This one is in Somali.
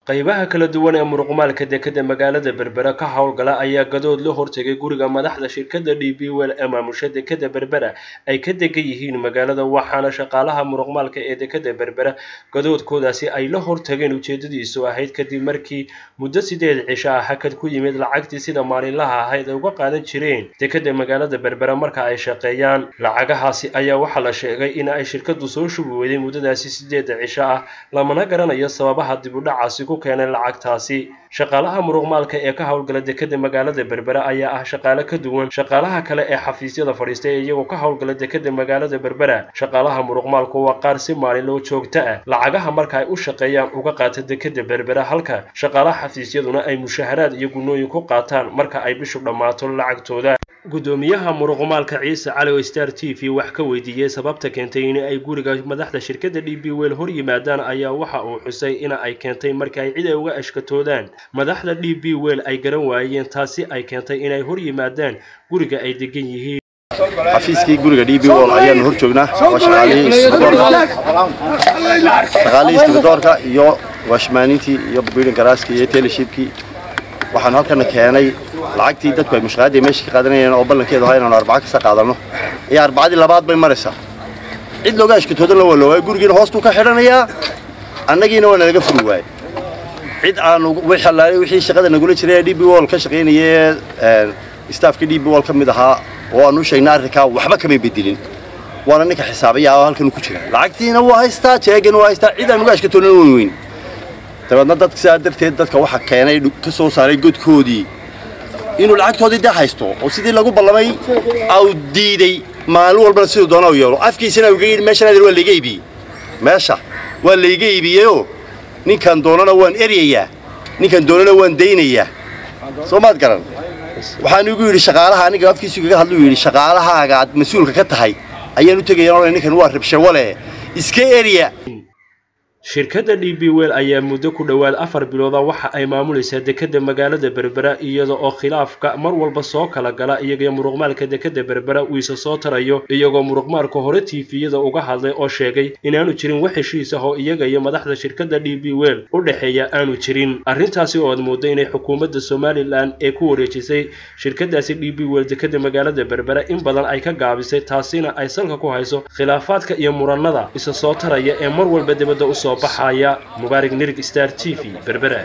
qaybaha kala duwan ee muruqmaalka dekeda magaalada berbera ka howlgala ayaa gadood la hortegay guriga madaxda shirkadda d b wel ee maamusha dekeda berbera ay ka degan yihiin magaalada waxaana shaqaalaha muruqmaalka ee dekeda berbera gadoodkoodaasi ay la hortageen ujeedadiisu ahayd kadib markii muddo sideed cisho ah hakad ku yimid lacagtii sida maalinlaha ahayd ay uga qaadan jireen dekeda magaalada berbera marka ay shaqeeyaan lacagahaasi ayaa waxaa la sheegay in ay shirkadu soo shubi weyday muddadaasi sideeda cisho ah lamana garanayo sababaha dib u dhacaasi keenay lacagtaasi shaqaalaha muruqmaalka ee ka howlgala dekeda magaalada berbera ayaa ah shaqaale ka duwan shaqaalaha kale ee xafiisyada fadhiista ee iyagoo ka howlgala dekeda magaalada berbera shaqaalaha muruqmaalku waa qaar si maalinloo joogto ah lacagaha marka ay u shaqeeyaan uga qaata dekeda berbera halka shaqaalaha xafiisyaduna ay mushaharaad iyo gunooyin ku qaataan marka ay bishu dhammaato lacagtooda gudoomiyaha muruqmaalka ciise cali star t v wax ka weydiiyey sababta keentay in ay guriga madaxda shirkadda d b wel hor yimaadaan ayaa waxa uu xusay in ay keentay markii ay cid ay uga ashkatoodaan madaxda d b wel ay garan waayeen taasi ay keentay inay hor yimaadaan guriga ay degan yihiin xafiiskii guriga d b wol ayaanu hor joognaa waa shaqaalihii istibadoorka iyo waashmaanintii iyo biidin garaaskii iyo teleshipkii waxaanu halkana keenay lacagtii dadku ay mushaqaadii meesha ka qaadanayeen oo ballankeedu ahaa inaanu arbaca kasa qaadano iyo arbacadii labaad bay maraysaa cid looga ashkatoodanla waa loogaa gurigiina hoostuu ka xidhanayaa annagiina waa nalaga furi waayey cid aanu wixii shaqada nagula jiray ee d b wol ka shaqaynayee staafkii d b wol ka mid ahaa oo aanu u sheegnay arrinkaa waxba kamay bedelin waana ninka xisaabaya oo halkan ku jira lacagtiina waa haystaa jeegana waa haystaa cid aan uga ashkatoonan weyn weyn dabeedna dadka sidaa darteed dadka waxa keenay ka soo saaray godkoodii inuu lacagtoodii dee haysto oo sidii lagu ballamay au diiday maalin walbana siduu doona u yeelo afkiisana uga yidhi meeshan adeer waa layga iibiyey meesha waa layga iibiyeyoo ninkan doonana waan eryayaa ninkan doonana waan daynayaa soo maad garan waxaan igu yidhi shaqaalaha aniga afkiisu kaga hadlu yidhi shaqaalahaaga aad mas-uulka ka tahay ayaan u tegaya o ninkan waa rabshawale iska erya shirkadda d b wel ayaa muddo ku dhowaad afar bilooda waxa ay maamulaysaa dekeda magaalada berbera iyada oo khilaafka mar walba soo kala gala iyaga muruqmaalka dekeda berbera uu isa soo tarayo iyagoo muruqmaalka hore tiifiyada uga hadlay oo sheegay inaanu jirin wax heshiis ah oo iyaga iyo madaxda shirkadda d b wel u dhexeeya aanu jirin arrintaasi oo aad moodo inay xukuumadda somalilan ee ku wareejisay shirkadaasi d b wel dekeda magaalada berbera in badan ay ka gaabisay taasina ay salka ku hayso khilaafaadka iyo murannada isa soo taraya ee mar walba dibadda usoo baxaya mubaarig nirig star t v berbera